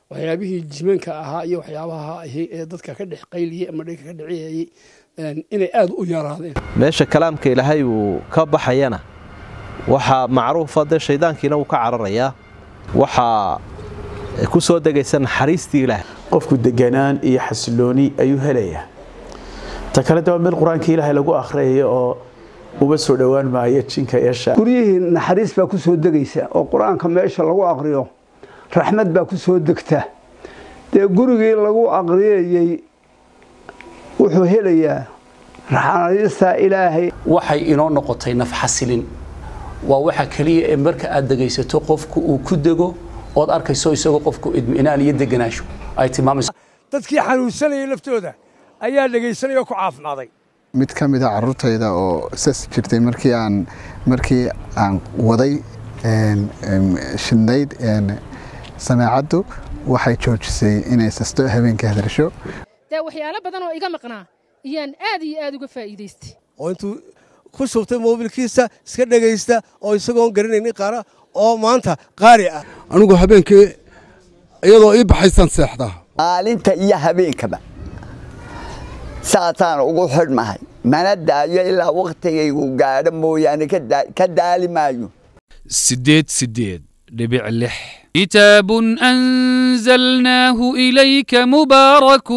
waxyaabihii jimanka ahaa iyo waxyaabaha ahi ee dadka ka dhex qayliyey ama dhega ka dhiciyayey inay aad u yaraadeen meesha kalaamka ilaahay uu ka baxayana waxaa macruufa dee shayddaankiina wuu ka cararayaa waxaa ku soo degaysa naxariistii ilaahay qofku deganaan iyo xasilooni ayuu helayaa ta kale daba meel qur-aanka ilaahay lagu akhriyayo oo uba soo dhowaan maayo jinka yeesha guryihii naxariis baa ku soo degaysa oo qur-aanka meesha lagu aqriyo raxmad baa ku soo degta dee gurigii lagu aqriyayey wuxuu helayaa naxariista ilaahay waxay inoo noqotay nafxasilin waa waxa keliya ee marka aad degaysato qofku uu ku dego ood arkayso isagoo qofku idminaan iyo deganaasho ay tilmaamayso dadkii xanuunsanayay laftooda ayaa dhegaysanaya oo ku caafimaaday mid ka mid a carruurtayda oo sas jirtay markii aan markii aan waday shidnayd samaacaddu waxay joojisay inay sasto habeenkii hadasho dee waxyaalo badan oo iga maqnaa iyaan aad iyo aad uga faa'iidaystay oo intuu ku shubtay moobilkiisa iska dhegaysta oo isagoon garanaynin qaara oo maanta qaari ah anigu habeenkii iyadoo ii baxaysan seexdaa maalinta iyo habeenkaba saasaan ugu xidhmahay mana daayo ilaa wakhtigaygu gaadho mooyaane ka daali maayo sideed sideed dhibic lix كتاب أنزلناه إليك مبارك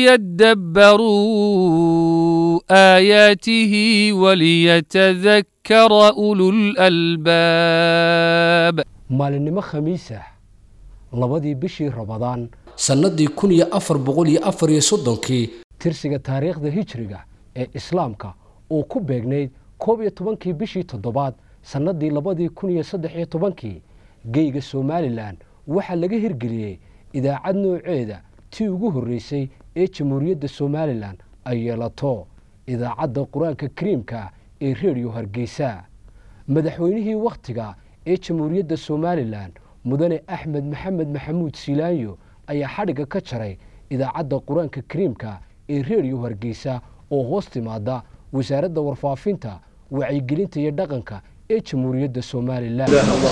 ليدبروا آياته وليتذكر أولو الألباب maalinimo khamiis ah labadii bishii rabadaan sannadii kun iyo afar boqol iyo afar iyo soddonkii tirsiga taariikhda hijriga ee islaamka uu ku beegnayd koob iyo tobankii bishii toddobaad sannadii labadii kun iyo saddex iyo tobankii geyga somalilan waxaa laga hirgeliyey idaacad nooceeda tii ugu horreysay ee jamhuuriyadda somalilan ay yeelato idaacadda qur-aanka kariimka ee reediyo hargeysa madaxweynihii wakhtiga ee jamhuuriyadda somalilan mudane axmed maxamed maxamuud siilaanyo ayaa xadhigga ka jaray idaacadda qur-aanka kariimka ee reediyo hargeysa oo hoos timaada wasaaradda warfaafinta wacyigelinta iyo dhaqanka ee jamhuuriyadda somalilan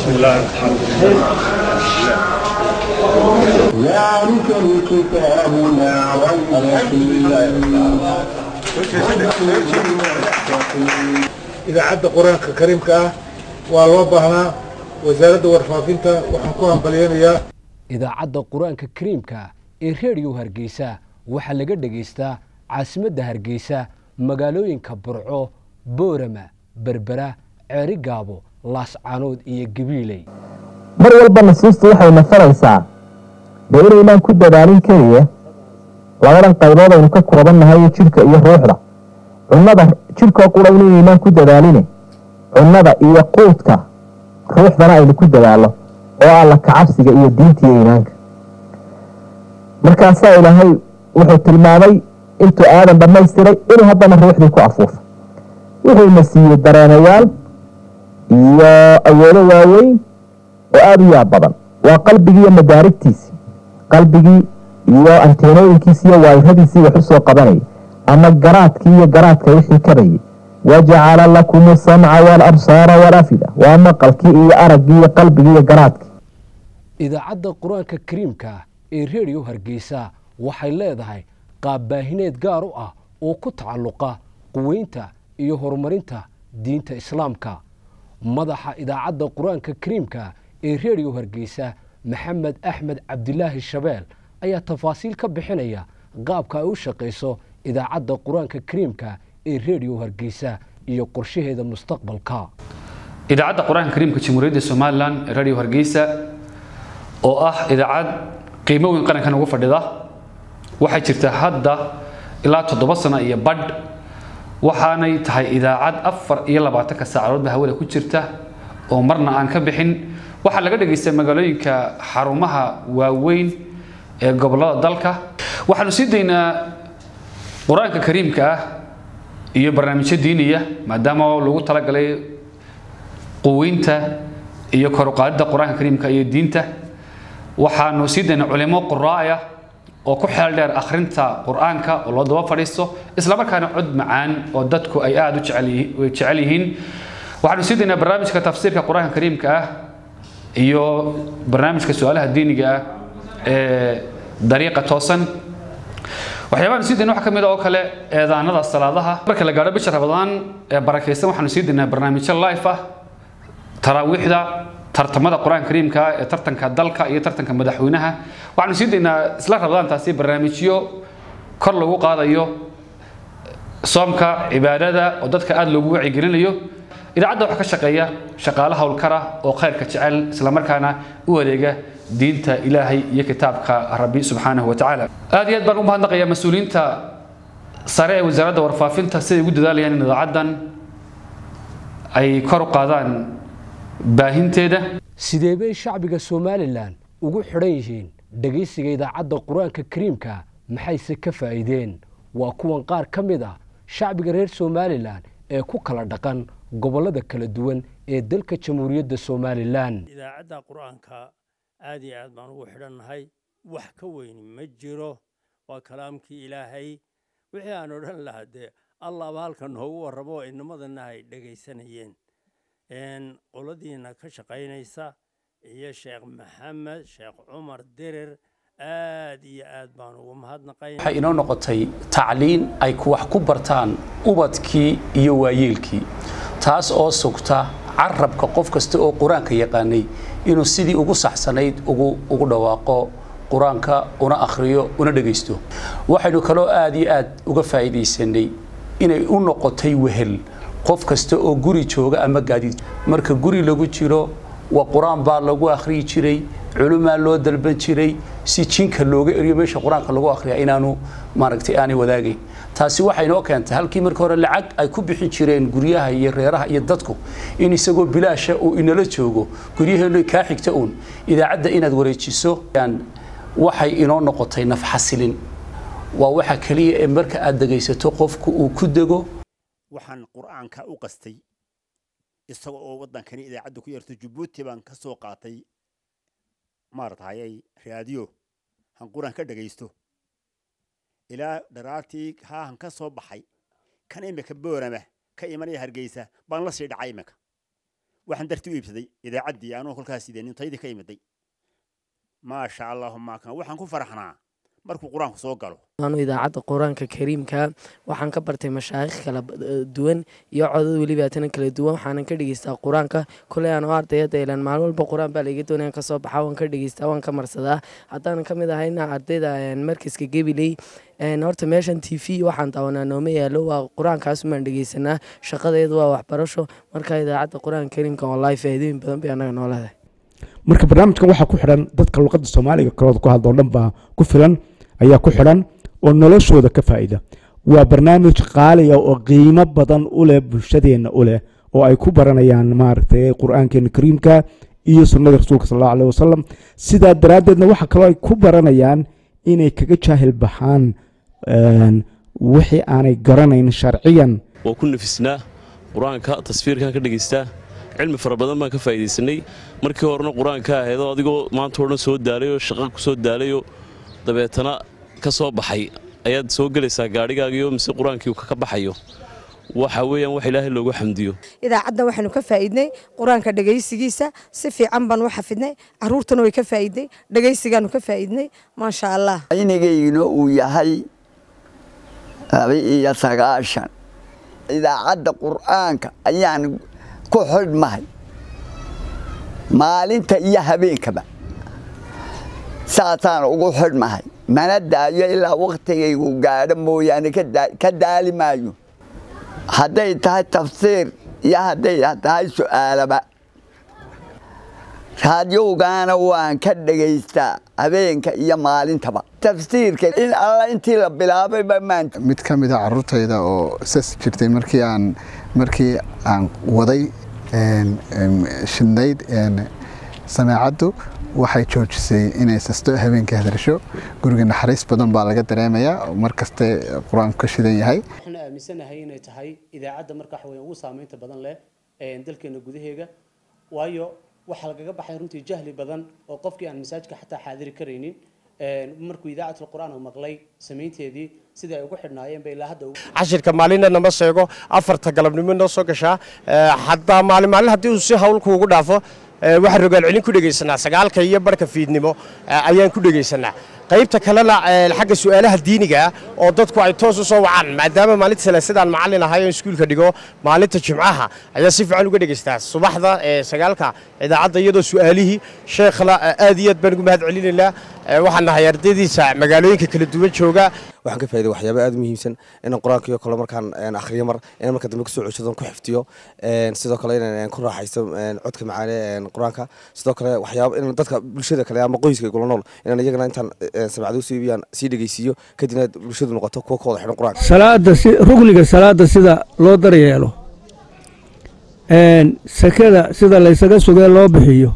idaacadda qur-aanka kariimka ah waa loo baahnaa wasaaradda warfaafinta waxaan ku hambalyeynayaa idaacadda qur-aanka kariimka ee reediyo hargeysa waxaa laga dhegaystaa caasimadda hargeysa magaalooyinka burco boorama berbera ceeri gaabo laascaanood iyo gabiiley mar walba nasiistu waxay nafaraysaa dee inaynaan ku dadaalin keliya labadan qaybood aynu ka koobannahay jidhka iyo ruuxda cunnada jidhkoo qura inaynaan ku dadaalin cunnada iyo quudka ruuxdana aynu ku dadaallo oo alla kacabsiga iyo diinta iyo iimaanka markaasaa ilaahay wuxuu tilmaamay intuu aadan dhammaystiray inuu haddana ruuxdii ku afuufay wuxuuna siiyey dareenayaal iyo awoodo waaweyn oo aada u yaab badan waa qalbigii iyo madaarigtiisii qalbigii iyo anteenooyinkiisi iyo waayiradiisii wax u soo qabanayay ama garaadkii iyo garaadka wixii kabayay wajacala lakum asamca waalabsaara waalafida waa maqalkii iyo araggii iyo qalbigii iyo garaadkii idaacadda qur-aanka kariimka ee reediyo hargeysa waxay leedahay qaabbaahineed gaar u ah oo ku tacalluqa quweynta iyo horumarinta diinta islaamka madaxa idaacadda qur-aanka kariimka ee reediyo hargeysa maxamed axmed cabdilaahi shabeel ayaa tafaasiil ka bixinaya qaabka ay u shaqayso idaacadda qur-aanka kariimka ee reediyo hargeysa iyo qorshaheeda mustaqbalka idaacadda qur-aanka kariimka jamhuuriyadda somalilan ee radio hargeysa oo ah idaacad qiimo weyn qarankan ugu fadhida waxay jirtaa hadda ilaa toddoba sano iyo badh waxaanay tahay idaacad afar iyo labaatanka saacadoodba hawada ku jirta oo marna aan ka bixin waxaa laga dhagaystay magaalooyinka xarumaha waaweyn ee gobolada dalka waxaanu sii daynaa qur-aanka kariimka ah iyo barnaamijyo diiniya maadaama lagu talagalay quweynta iyo koruqaadida qur-aanka kariimka iyo diinta waxaanu sii daynaa culimo quraa'aya oo ku xeel dheer akhrinta qur-aanka oo loo daba fadhiisto islamarkaana cod macaan oo dadku ay aada u jecel yihiin waxaanu sii daynaa barnaamijka tafsiirka qur-aanka kariimka ah iyo barnaamijka su-aalaha diiniga ah ee dariiqa toosan waxyaabahan sii dayna waxaa ka mid ah oo kale eedaanada salaadaha marka la gaadho bisha rabadaan ee barakaysan waxaanu sii daynaa barnaamijyo life ah taraawiixda tartamada qur-aanka kariimka ee tartanka dalka iyo tartanka madaxweynaha waxaanu sii daynaa isla rabadaantaasi barnaamijyo kor lagu qaadayo soomka cibaadada oo dadka aada loogu wacyigelinayo idaacadda waxaa ka shaqeeya shaqaale howlkara oo khayrka jecel islamarkaana u adeega diinta ilaahay iyo kitaabka rabbi subxaanahu wa tacaala aad iyo aad baan u mahadnaqayaa mas-uuliyiinta sare ee wasaaradda warfaafinta siday ugu dadaalayaan in idaacaddan ay kor u qaadaan baahinteeda sidee bay shacbiga somalilan ugu xidhan yihiin dhegaysiga idaacadda qur-aanka kariimka maxayse ka faa'iideen waa kuwan qaar ka mid ah shacbiga reer somalilan ee ku kala dhaqan gobollada kala duwan ee dalka jamhuuriyadda somalilan idaacadda qur-aanka aad iyo aad baan ugu xidhannahay wax ka weyni ma jiro waa kalaamkii ilaahay wixii aan odhan lahaa dee allaaba halkan noogu warramo oo inamadana ay dhegaysanayeen qoladiina ka shaqaynaysa iyo sheekh maxamed sheekh cumar dirir aad iyo aad baan ugu mahadnaqayn waxay inoo noqotay tacliin ay wax ku bartaan ubadkii iyo waayeelkii taas oo sugta carabka qof kasta oo qur-aanka yaqaanay inuu sidii ugu saxsanayd ugu dhawaaqo qur-aanka una akhriyo una dhegaysto waxaynu kaloo aad iyo aad uga faa'iidaysanay inay u noqotay wehel qof kasta oo guri jooga ama gaadiid marka guri lagu jiro waa qur-aan baa lagu akhriyi jiray culumaa loo dalban jiray si jinka looga eriyo meesha qur-aanka lagu akhriya inaanu maaragtay aanay wadaagayn taasi waxay noo keentay halkii markii hore lacag ay ku bixin jireen guryaha iyo reeraha iyo dadku in isagoo bilaasha uu inala joogo guryaheenu kaa xigta uun idaacadda inaad wareejiso waxay inoo noqotay nafxasilin waa waxa keliya ee marka aad dhegaysato qofku uu ku dego waxaan qur-aanka u qastay isaga oo waddankani idaacadda ku yarto jabuuti baan ka soo qaatay maaratayay raadiyo han qur-aan ka dhagaysto ilaa dharaartii haahan ka soo baxay kan imika boorama ka imanaya hargeysa baan la sii dhacay imika waxaan darti u iibsaday idaacaddii anuu kolkaas sidee nintaydii ka imiday maasha allahuma kan waxaan ku faraxnaa markuu qur-aanku soo galo anu idaacadda qur-aanka kariimka waxaan ka bartay mashaayikh kala duwan iyo codad welibaatana kala duwan waxaanan ka dhegeystaa qur-aanka koley aan u ardayada ilan maalin walba qur-aan baa laiga doonaya kasoo baxa waan ka dhegeystaa waan ka marsadaa haddaanan ka mid ahayna ardayda markaska gabiley horta meeshan t v waxaan daawanaa nooma yaalo waa qur-aankaasumaan dhegeysanaa shaqadeedu waa waxbarasho marka idaacadda qur-aanka kariimka wallahi faa'iidooyin badan bay annaga noo leedahay marka barnaamijkan waxaa ku xidhan dadka luqadda soomaaliga kalooda ku hadlo dhan baa ku filan ayaa ku xidhan oo noloshooda ka faa'ida waa barnaamij qaaliya oo qiimo badan u leh bulshadeenna u leh oo ay ku baranayaan maaragtay qur-aankeena kariimka iyo sunnada rasuulka sal allahu aleh wasalam sidaa daraaddeedna waxaa kaloo ay ku baranayaan inay kaga jaahil baxaan wixii aanay garanayn sharciyan waa ku nafisnaa qur-aanka tasfiirkan ka dhegaystaa cilmi fara badan baan ka faa'iidaysanay markii horena qur-aanka ahaydoo adigoo maanta o dhan soo daalayoo shaqa ku soo daalayoo dabeetana ka soo baxay ayaad soo gelaysaa gaadhigaagiyo mise qur-aankii ka baxayo waxa weeyaan wax ilaahay loogu xamdiyo idaacaddan waxaynu ka faa'iidnay qur-aanka dhegaysigiisa si fiican baan u xafidnay carruurtana way ka faa'iidnay dhegaysigaanu ka faa'iidnay maasha allah aynigayguna uu yahay laba iyo sagaashan idaacadda qur'aanka ayaan ku xidhmahay maalinta iyo habeenkaba saasaan ugu xidhmahay mana daayo ilaa wakhtigaygu gaadho mooyaane ka daali maayo hadday tahay tafsiir iyo hadday tahay su'aalaba raadiyowgaana waan ka dhegaystaa habeenka iyo maalintaba tafsiirka in alla intii la bilaabayba maanta mid ka mid a carruurtayda oo sas jirtay markii aan markii aan waday shidnayd sameecaddu waxay joojisay inay sasto habeenkii hadasho guriga naxariis badan baa laga dareemayaa mar kaste qur-aanku ka shidan yahay waxaan aaminsanahay inay tahay idaacadda marka waxa weeye ugu saameynta badan leh dalkeena gudaheega waayo waxaa lagaga baxay runtii jahli badan oo qofkii aan masaajka xataa xaadiri karaynin markuu idaacatul qur'aan uu maqlay samaynteedii sidai ay ugu xidhnaayeen bay ilaa hadda cashirka maalinna nama sheego afarta galabnimo noo soo gashaa xataa maalin maalin haddii uu si hawlku ugu dhaafo waxaan rogaal celin ku dhegaysanaa sagaalka iyo barhka fiidnimo ayaan ku dhegaysanaa qaybta kalena xagga su'aalaha diiniga ah oo dadku ay toos u soo wacaan maadaama maalinta salaasadaan macallin ahay oo iskuulka dhigo maalinta jimcaha ayaa si fiican uga dhegaystaa subaxda sagaalka idaacadda iyadoo su'aalihii sheekhna aad iyo aad baan ugu mahad celinaynaa waxaan nahay ardaydiisa magaalooyinka kala duwan jooga waxaan ka faa'iiday waxyaabo aad u muhiimsan inaan qur-aanka iyo kale markaan akhriyo mar inaan marka dambe kusoo ceshadoon ku xifdiyo sidoo kale inaan ku raaxaysto codka macaane qur-aanka sidoo kale waxyaabo inaan dadka bulshada kale ama qoyska igula nool inaan iyagana intaan samacdo usoo iibiyaan sii dhegeysiiyo kadibna bulshadu noqoto kuwa ka wada xidhan qur-aanka salaada si rugniga salaada sida loo daryeelo sakada sida laysaga sugee loo bixiyo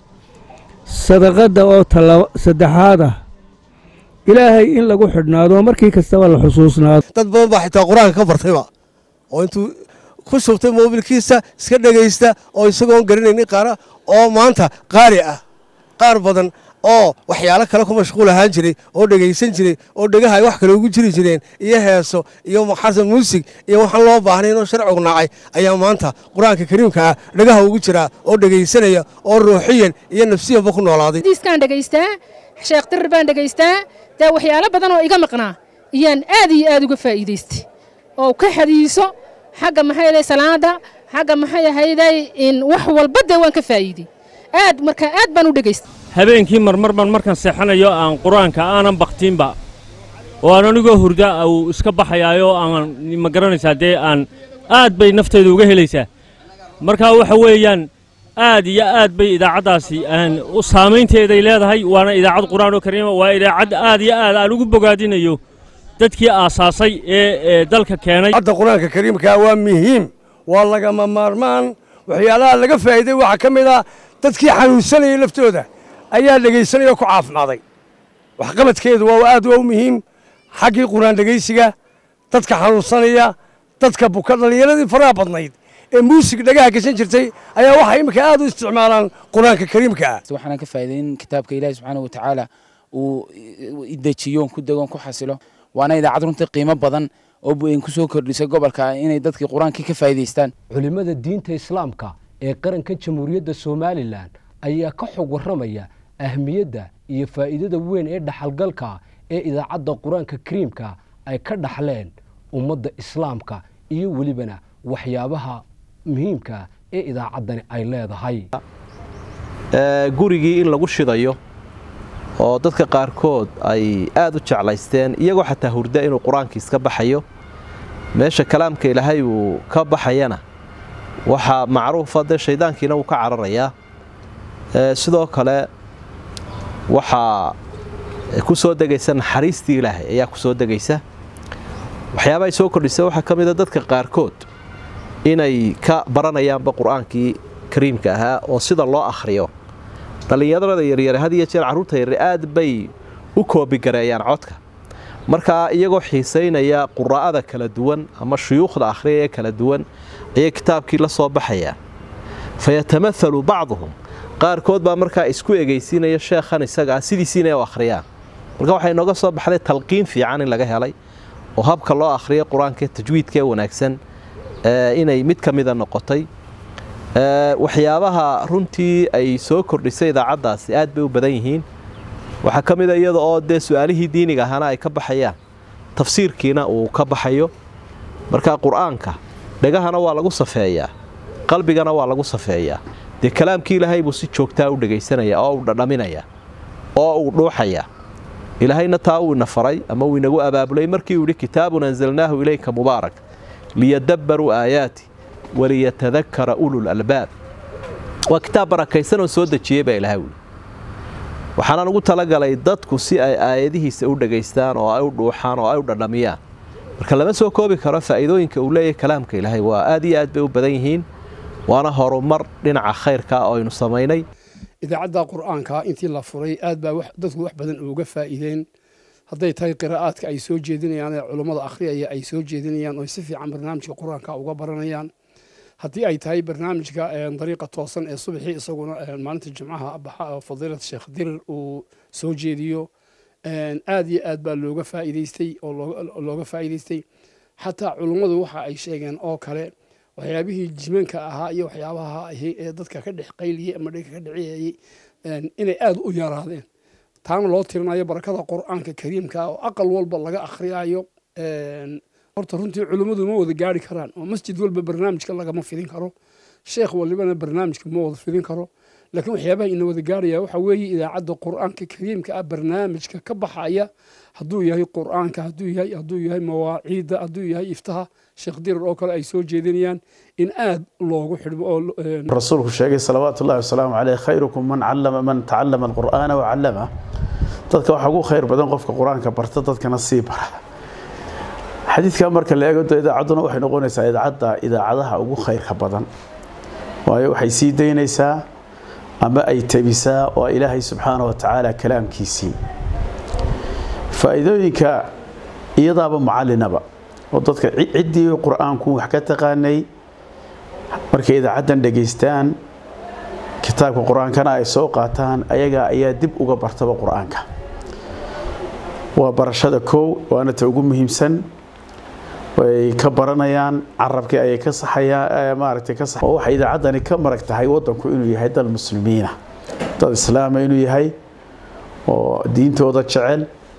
sadaqadda oo tala saddexaad ah ilaahay in lagu xidhnaado markii kastaba la xusuusnaado dad badan baa xitaa qur-aanka ka bartayba oo intuu ku shubtay moobilkiisa iska dhegaysta oo isagoon garanaynin qaara oo maanta qaari ah qaar badan oo waxyaalo kale ku mashquul ahaan jiray oo dhegaysan jiray oo dhegaha ay wax kale ugu jiri jireen iyo heeso iyo xasan muusig iyo waxaan loo baahnayn oo sharcigu nacay ayaa maanta qur-aanka kariimka ah dhegaha ugu jiraa oo dhegaysanaya oo ruuxiyan iyo nafsiyanba ku noolaaday diiskaan dhegaystaa sheekh dirir baan dhegaystaa dee waxyaalo badan oo iga maqnaa iyaan aad iyo aad uga faa'iidaystay oo ka xadiiso xagga maxay ahayd salaada xagga maxay ahayday in wax walba dee waan ka faa'iiday aad marka aad baan u dhegaystay habeenkii marmar baan markaan seexanayo aan qur-aanka aanan baktiinba oo aan anigoo hurda uu iska baxayaayo aan ma garanaysaa dee aan aad bay naftayda uga helaysaa marka waxa weeyaan aad iyo aad bay idaacaddaasi aan saamaynteeday leedahay waana idaacad qur-aan oo kariima waa idaacad aad iyo aad aan ugu bogaadinayo dadkii aasaasay ee dalka keenay hadda qur-aanka kariimka waa muhiim waa lagama maarmaan waxyaalaha laga faa'iiday waxaa ka mid ah dadkii xanuunsanayay laftooda ayaa dhegaysanaya oo ku caafimaaday waxqabadkeedu waa aad waa u muhiim xaggii qur-aan dhegaysiga dadka xanuunsanaya dadka buka dhallinyaradii faraha badnayd ee muusig dhagaha gashan jirtay ayaa waxay iminka aad u isticmaalaan qur-aanka kariimka ah waxaan ka faa'iiday in kitaabka ilaahi subxaana wa tacaala uu dejiyo ku dego ku xasilo waana idaacad runtii qiimo badan oo ku soo kordhisay gobolka inay dadkii qur-aankii ka faa'iidaystaan culimmada diinta islaamka ee qaranka jamhuuriyadda somalilan ayaa ka xog warramaya ahmiyadda iyo faa'iidada weyn ee dhaxalgalka ee idaacadda qur-aanka kariimka ay ka dhaxleen ummadda islaamka iyo welibana waxyaabaha muhiimka ee idaacaddani ay leedahay gurigii in lagu shidayo oo dadka qaarkood ay aad u jeclaysteen iyagoo xataa hurda inuu qur-aankii iska baxayo meesha kalaamka ilaahay uu ka baxayana waxaa macruufa dee shaydaankiina wuu ka cararayaa sidoo kale waxaa ku soo degaysa naxariistii ilaahay ayaa ku soo degaysa waxyaaba ay soo kordhisa waxaa ka mida dadka qaarkood inay ka baranayaanba qur-aankii kariimka ahaa oo sida loo akhriyo dhallinyarada yaryare had iyo jeer carruurta yaryar aad bay u koobigareeyaan codka markaa iyagoo xiisaynaya quraa'ada kala duwan ama shuyuukhda akhriya ee kala duwan ayay kitaabkii la soo baxayaan fayatamaalu bacduhum qaarkood baa markaa isku egaysiinaya sheekhan isaga ah sidiisiina u akhriyaan marka waxay nooga soo baxday talqiin fiican in laga helay oo habka loo akhriyo qur-aanka tajwiidka ee wanaagsan inay mid ka mida noqotay waxyaabaha runtii ay soo kordhisay idaacaddaasi aad bay u badan yihiin waxaa ka mida iyada oo dee su-aalihii diiniga ahana ay ka baxayaan tafsiirkiina uu ka baxayo marka qur-aanka dhegahana waa lagu safeeyaa qalbigana waa lagu safeeyaa dee kalaamkii ilaahay buu si joogtaa u dhegaysanaya oo uu dhadhaminaya oo uu dhuuxaya ilaahayna taa uu ina faray ama uu inagu abaabulay markii uu yidhi kitaabun anzalnaahu ilayka mubaarak liyadabbaruu aayaati waliyatadakara ulul albaab waa kitaab barakaysan oo soo dejiyey baa ilahay wuli waxaanaan ugu talagalay dadku si ay aayadihiisa u dhegaystaan oo ay u dhuuxaan oo ay u dhadhamiyaan marka lama soo koobi karo faa'iidooyinka uu leeyahay kalaamka ilaahay waa aad iyo aad bay u badan yihiin waana horumar dhinaca khayrka oo aynu samaynay idaacadda qur'aanka intii la furay aad baa dadku wax badan uga faa'iideen hadday tahay qiraa'aadka ay soo jeedinayaan ee culummada akhriyaya ay soo jeedinayaan oo si fiican barnaamijka qur-aanka uga baranayaan haddii ay tahay barnaamijka dariiqa toosan ee subaxii isaguna maalinta jimcaha baxa oo fadiilad sheekh dirir uu soo jeediyo aad iyo aad baa looga faa'iidaystay oo looga faa'iidaystay xataa culummadu waxa ay sheegeen oo kale waxyaabihii jimanka ahaa iyo waxyaabaha ahi ee dadka ka dhex qayliyey ama dhega ka dhiciyayey inay aada u yaraadeen taana loo tirinayo barakada qur-aanka kariimka oo aqal walba laga akhriyaayo horta runtii culimmadu ma wada gaari karaan oo masjid walba barnaamijka lagama fidin karo sheekh walibana barnaamijka ma wada fidin karo laakiin waxyaabaha ina wada gaaraya waxaa weeye idaacadda qur-aanka kariimka ah barnaamijka ka baxaya hadduu yahay qur-aanka hadduu yahay hadduu yahay mawaaciidda hadduu yahay iftaha sheekh dirar oo kale ay soo jeedinayaan in aad loogu xidhmo oo rasuulku sheegay salawaatu ullahi wasalaamu caleyh khayrukum man callama man tacallama alqur'aana wa callama dadka waxaa ugu khayr badan qofka qur-aanka barta dadkana sii bara xadiidka marka la eego idaacadduna waxay noqonaysaa idaacadda idaacadaha ugu khayrka badan waayo waxay sii daynaysaa ama ay tabisaa waa ilaahay subxaana wa tacaala kalaamkiisii faa'iidooyinka iyadaaba mucallinaba oo dadka ciddii qur-aanku wax ka taqaanay markay idaacaddan dhegaystaan kitaabka qur-aankana ay soo qaataan ayaga ayaa dib uga bartaba qur-aanka waa barashada kow waana ta ugu muhiimsan way ka baranayaan carabkii ayay ka saxayaan maaragtay ka sax waxay idaacaddani ka marag tahay waddanku inuu yahay dal muslimiina dad islaama inuu yahay oo diintooda jecel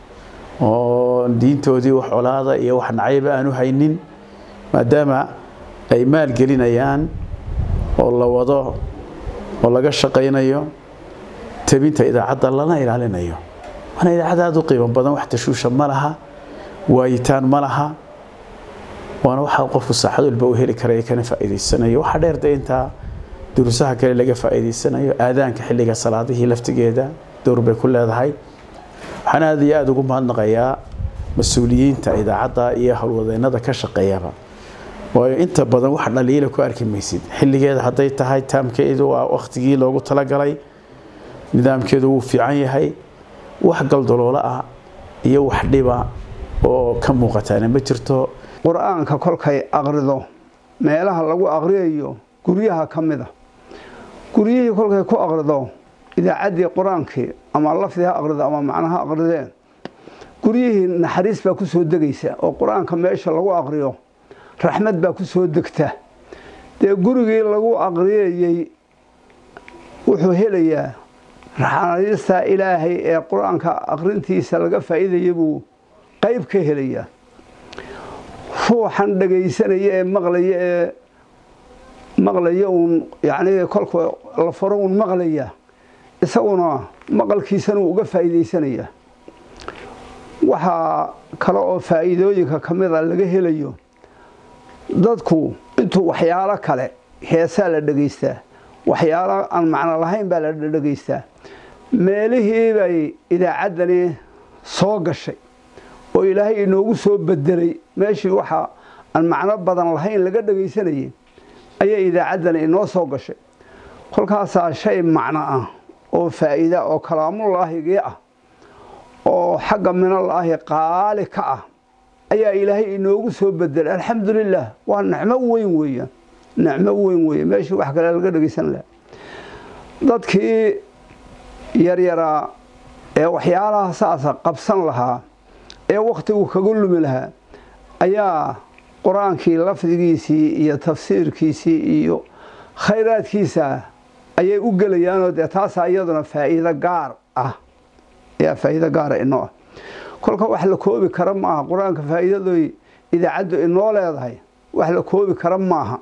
oo diintoodii wax colaada iyo wax nacayba aanu haynin maadaama ay maalgelinayaan oo la wado oo laga shaqaynayo tabinta idaacadda lana ilaalinayo waana idaacad aada u qiimo badan wax tashuusha ma laha waayitaan ma laha waana waxaa qofku saaxad walba u heli karaya kana faa'iidaysanayo waxaa dheer de intaa duruusaha kale laga faa'iidaysanayo aadaanka xilliga salaadihii laftigeeda dowr bay ku leedahay waxaan aada iyo aada ugu mahadnaqayaa mas-uuliyiinta idaacadda iyo howlwadeennada ka shaqeeyaba waayo inta badan wax dhaliila ku arki maysid xilligeeda hadday tahay taamkeedu waa wakhtigii loogu talagalay nidaamkeedu wuu fiican yahay wax galdaloolo ah iyo wax dhiba oo ka muuqataana ma jirto qur-aanka kolkay aqrido meelaha lagu aqriyayo guryaha ka mid a guryihii kolkay ku aqrido idaacaddii qur-aankii ama lafdi ha aqrido ama macnaha aqrideen guryihii naxariis baa ku soo degaysa oo qur-aanka meesha lagu aqriyo raxmad baa ku soo degta dee gurigii lagu aqriyayey wuxuu helayaa naxariista ilaahay ee qur-aanka aqrintiisa laga faa'iidaya buu qayb ka helayaa ruuxan dhagaysanaya ee maqlaya ee maqlaya uun yacni kolka la faro uun maqlaya isaguna maqalkiisana uu uga faa'iidaysanaya waxaa kale oo faa'iidooyinka ka mid a laga helayo dadku intuu waxyaalo kale heesaa la dhegaystaa waxyaalo aan macno lahayn baa la dhegaystaa meelihii bay idaacaddani soo gashay oo ilaahay inoogu soo bedelay meeshii waxa aan macno badan lahayn laga dhegaysanayay ayay idaacaddani inoo soo gashay kolkaasaa shay macno ah oo faa'iida oo kalaamullaahigii ah oo xagga minallaahi qaali ka ah ayaa ilaahay inoogu soo bedelay alxamdulilah waa nicmo weyn weeyaan nicmo weyn weeye meeshii wax kale laga dhegaysan lahaa dadkii yaryaraa ee waxyaalaha saasa qabsan lahaa ee wakhtigu kaga lumi lahaa ayaa qur-aankii lafdigiisii iyo tafsiirkiisii iyo khayraadkiisa ayay u gelayaanoo dee taasaa iyaduna faa'iido gaar ah ayaa faa'iido gaara inoo ah kolka wax la koobi kara maaha qur-aanka faa'iidadoy idaacaddu inoo leedahay wax la koobi kara maaha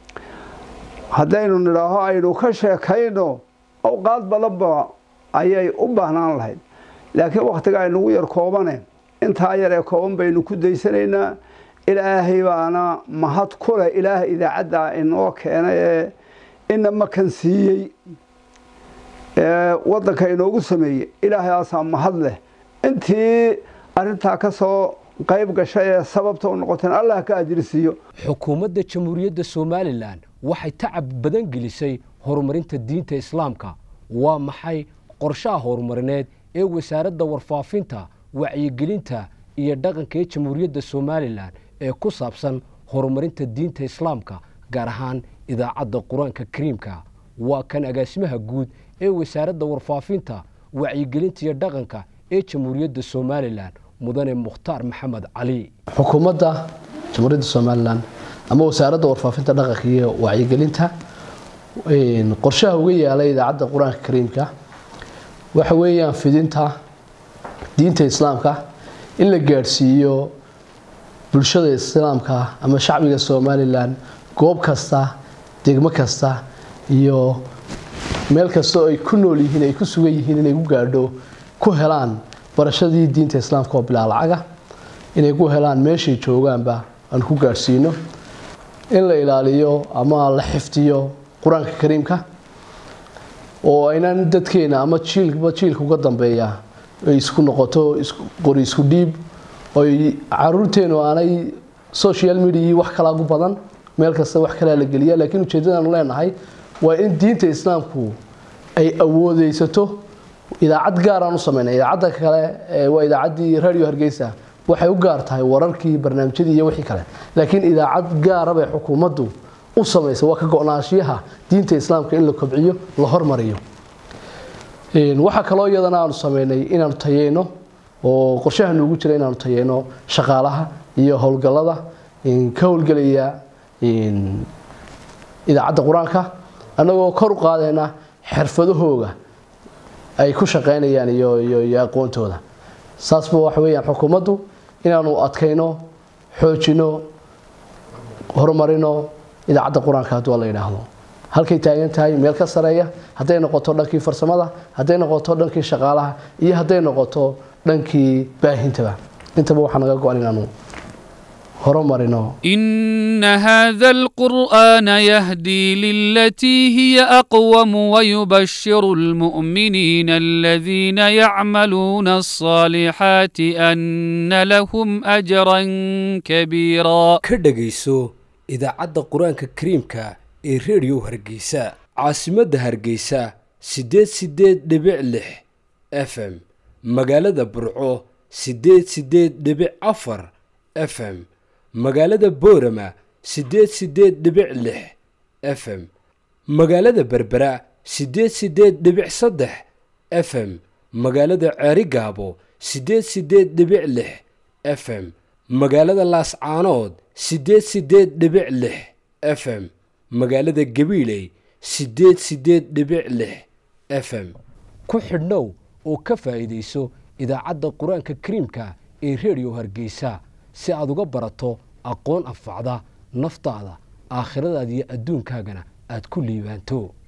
haddaynu nidhaaho aynu ka sheekayno awqaad badanba ayay u baahnaan lahayd laakiin wakhtiga aynugu yar koobane intaa yar ee kooban baynu ku daysanaynaa ilaahay baana mahad ku leh ilaah idaacaddaa inoo keenay ee ina makan siiyey ee waddanka inoogu sameeyey ilaahayaasaa mahad leh intii arrintaa ka soo qayb gashay ee sababta u noqoteen allah ka ajrisiiyo xukuumadda jamhuuriyadda somalilan waxay tacab badan gelisay horumarinta diinta islaamka waa maxay qorshaha horumarineed ee wasaaradda warfaafinta wacyigelinta iyo dhaqanka ee jamhuuriyadda somalilan ee ku saabsan horumarinta diinta islaamka gaar ahaan idaacadda qur-aanka kariimka waa kan agaasimaha guud ee wasaaradda warfaafinta wacyigelinta iyo dhaqanka ee jamhuuriyadda somalilan mudane mukhtaar maxamed cali xukuumadda jamhuuriyadda somalilan ama wasaaradda warfaafinta dhaqanka iyo wacyigelinta qorshaha uga yaala idaacadda qur-aanka kariimka waxa weeyaan fidinta diinta islaamka in la gaadhsiiyo bulshada islaamka ama shacbiga somalilan goob kasta degmo kasta iyo meel kasta oo ay ku nool yihiin ay ku sugan yihiin inay ku gaadho ku helaan barashadii diinta islaamka oo bilaa lacaga inay ku helaan meeshay joogaanba aan ku gaadhsiino in la ilaaliyo ama la xifdiyo qur-aanka kariimka oo aynan dadkeena ama jiilba jiilka uga dambeeya ay isku noqoto qori isku dhiib oy caruurteenu aanay social media wax kalaa gu badan meel kasta wax kalaa la geliya laakiin ujeeddadaanu leenahay waa in diinta islaamku ay awoodeysato idaacad gaaraan u sameynay idaacadda kale waa idaacaddii radio hargeysa waxay u gaar tahay wararkii barnaamijyadii iyo wixii kale laakiin idaacad gaara bay xukuumaddu u samaysa waa ka go-naanshiyaha diinta islaamka in la kobciyo la hormariyo waxaa kaloo iyadana aanu sameynay inaanu tayeyno oo qorshaha noogu jira inaanu tayeyno shaqaalaha iyo howlgallada ka howlgelaya idaacadda qur-aanka annagoo kor u qaadayna xirfadahooga ay ku shaqeynayaan iyo iyo aqoontooda saasba waxa weeyaan xukuumaddu inaanu adkayno xoojino horumarino idaacadda qur-aanka hadduu la yidhaahdo halkay taagan tahay meel ka sareeya hadday noqoto dhankii farsamada hadday noqoto dhankii shaqaalaha iyo hadday noqoto dhankii baahintaba intaba waxaa naga go-an inaanu horumarino إن هذا القرآن يهدي للتي هي أقوم ويبشر المؤمنين الذين يعملون الصالحات أن لهم أجرا كبيرا ka dhegayso idaacadda qur-aanka kariimka ee reediyo hargeysa caasimadda hargeysa siddeed siddeed dhibic lix f m magaalada burco siddeed siddeed dhibic afar f m magaalada boorama siddeed siddeed dhibic lix f m magaalada berbera siddeed siddeed dhibic saddex f m magaalada ceerigaabo siddeed siddeed dhibic lix f m magaalada laascaanood siddeed siddeed dhibic lix f m magaalada gabiiley siddeed siddeed dhibic lix f m ku xidhnow oo ka faa'iidayso idaacadda qur-aanka kariimka ee reediyo hargeysa si aad uga barato aqoon anfacda naftaada aakhiradaada iyo adduunkaagana aad ku liibaanto